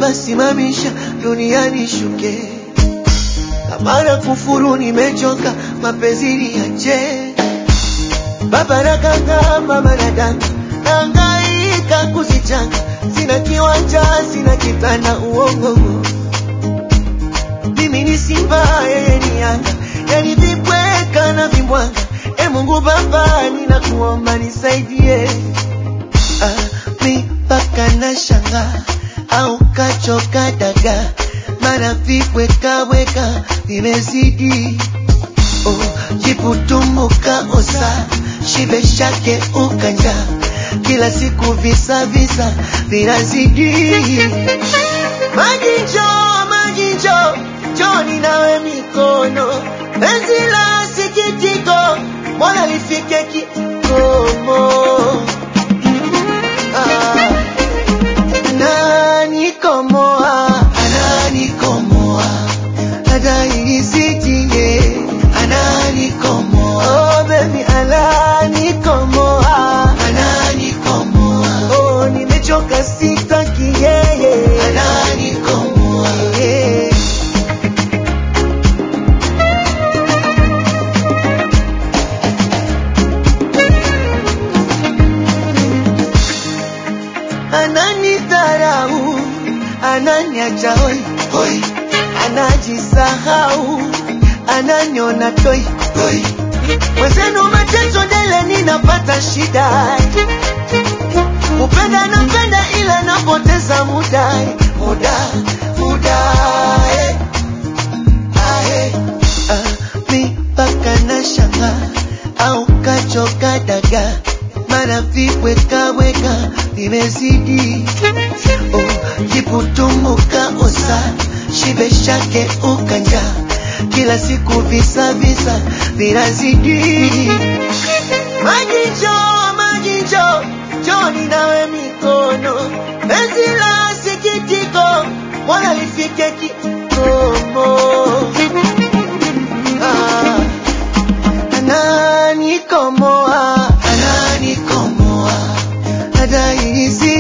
Baba simamisha duniani shuke, kama na kufuru nimechoka, mapenzi niache. Baba nakanga, mama nadanga, nangaika kuzichanga, sina kiwanja, sina kitanda, uongo mimi ni simba, yeye ni yanga, yani vibweka na vimbwanga. E Mungu Baba, ninakuomba nisaidie. Ah, mipaka na shanga au kachoka daga, mana vibwekaweka vimezidi. Oh, jiputumbuka osa shibe shake ukanja, kila siku visa visa vinazidi. Maji njoo, maji njoo, njoni nawe mikono, penzi la sikitiko, mbona lifike kikomo? Ah, ananikomoa, ananikomoa, hata inisitie, ananikomoa, oh baby, ananikomoa, ananikomoa, oh nimechoka sitaki yeye, ananikomoa, yeah. ananidharau, ananiacha hoi hoi, anajisahau, ananiona toi toi. Mwenzenu mateso dele, ninapata shida, kupenda napenda, ila napoteza muda muda muda eh. Ae, ah, mipaka na shanga au kachoka daga, mana vibwekaweka vimezidi. Oh, jiputumbuka osa shibe shake ukanja, kila siku visa visa vinazidi. Maji njoo, maji njoo, njoni nawe mikono, penzi la sikitiko, mbona lifike kikomo? Ah, ananikomoa, ananikomoa, hata hisi